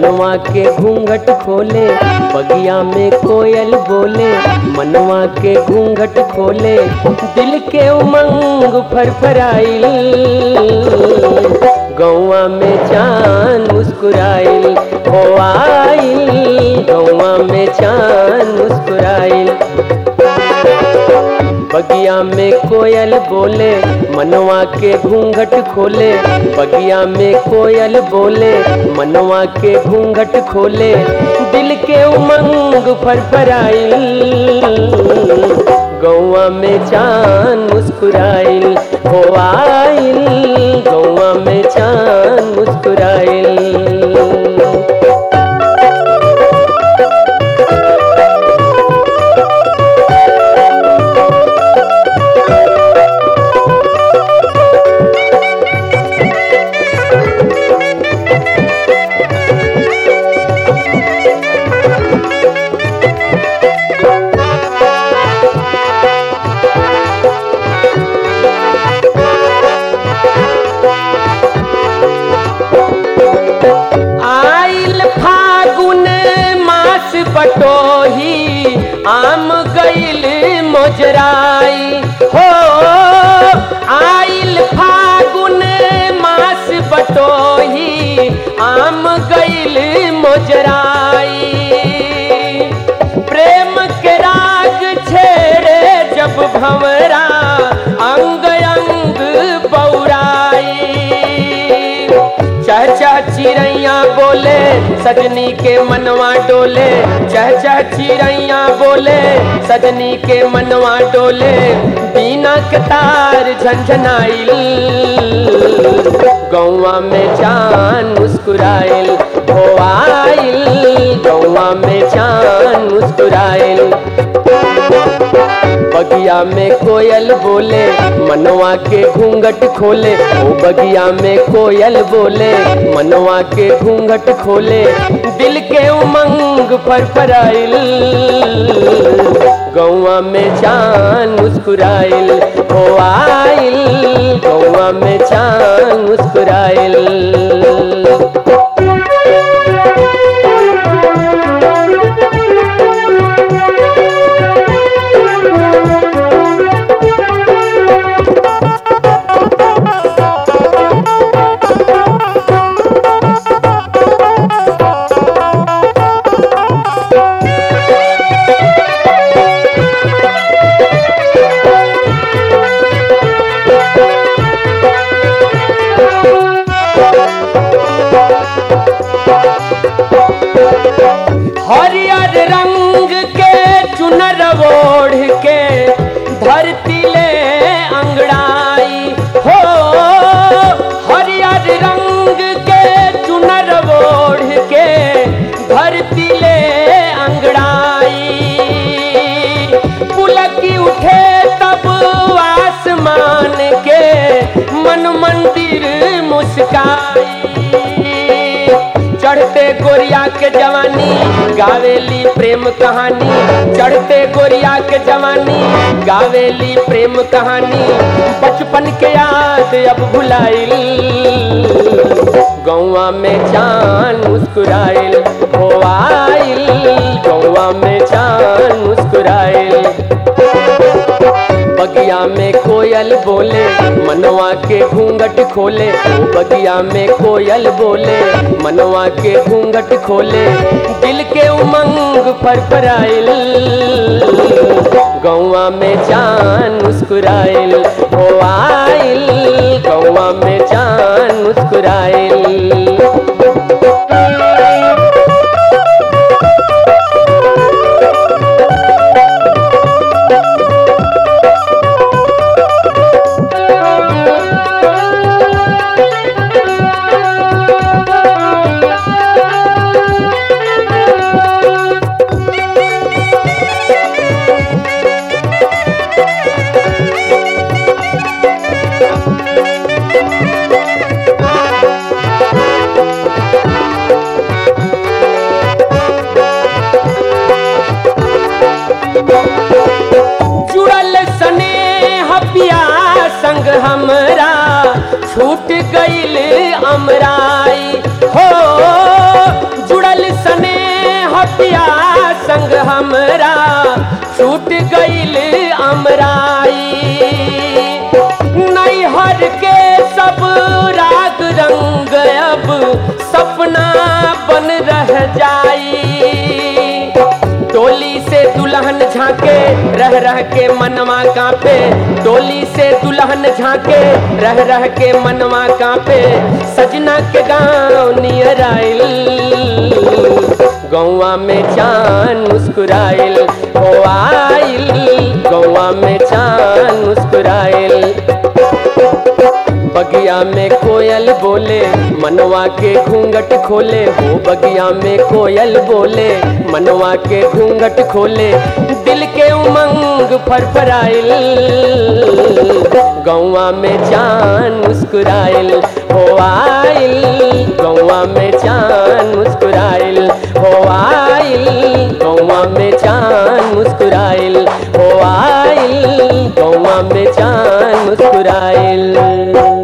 मनवा के घूंघट खोले बगिया में कोयल बोले मनवा के घूंघट खोले दिल के उमंग फरफराइल गौवा में चांद मुस्कुराइल हो आइल गौवा में चांद मुस्कुराइल बगिया में कोयल बोले मनवा के घूंघट खोले बगिया में कोयल बोले मनवा के घूंघट खोले दिल के उमंग फरफराइल गौवा में चांद मुस्कुराइल हो आइल गौवा में चांद मुस्कुराइल आइल फागुन मास बटोही आम गइल मोजराई हो आइल फागुन मास बटोही आम गइल मोजराई प्रेम के राग छेड़े जब भंवरा अंग अंग बौराई चह चह चिड़ैया बोले सजनी के मनवा डोले चह चह चिड़ैया बोले सजनी के मनवा डोले बीना के तार झंझनाइल गौवा में चांद मुस्कुराइल हो आइल गौवा में चांद मुस्कुराइल बगिया में कोयल बोले मनवा के घूंघट खोले ओ बगिया में कोयल बोले मनवा के घूंघट खोले दिल के उमंग फरफराइल गौवा में चांद मुस्कुराइल हो आइल गौवा में चांद मुस्कुराइल हरियर रंग के चुनर ओढ़ के धरती ले अंगड़ाई हो हरियर रंग के चुनर ओढ़ के धरती ले अंगड़ाई पुलकी उठे तब आसमान के मन मंदिर मुस्काई चढ़ते गोरिया के जवानी गावेली प्रेम कहानी चढ़ते गोरिया के जवानी गावेली प्रेम कहानी बचपन के याद अब भुलाइल गौवा में चांद मुस्कुराइल हो आइल गौवा में चांद मुस्कुराइल बगिया में कोयल बोले मनवा के घूंघट खोले ओ बगिया में कोयल बोले मनवा के घूंघट खोले दिल के उमंग फरफराइल गौवा में चांद मुस्कुराइल हो आइल गौवा में चांद मुस्कुराइल जुड़ल स्नेह पिया संग हमरा छूट गईल अमराई हो पिया संग हमरा छूट गईल अमराई नैहर के सब राग रंग अब सपना बन रह जाई डोली से दुल्हन झांके रह रह के मनवा कांपे डोली से दुल्हन झांके रह रह के मनवा कांपे सजना के गाँव नियर आइल गौवा में चान मुस्कुराइल हो आइल गौवा में चान मुस्कुराइल बगिया में कोयल बोले मनवा के घूंघट खोले हो बगिया में कोयल बोले मनवा के घूंघट खोले दिल के उमंग फरफराइल गौवा में चान मुस्कुराइल हो आइल गौवा में चान मुस्कुराइल हो आइल गौवा में चान मुस्कुराइल हो आइल गौवा में चान मुस्कुराइल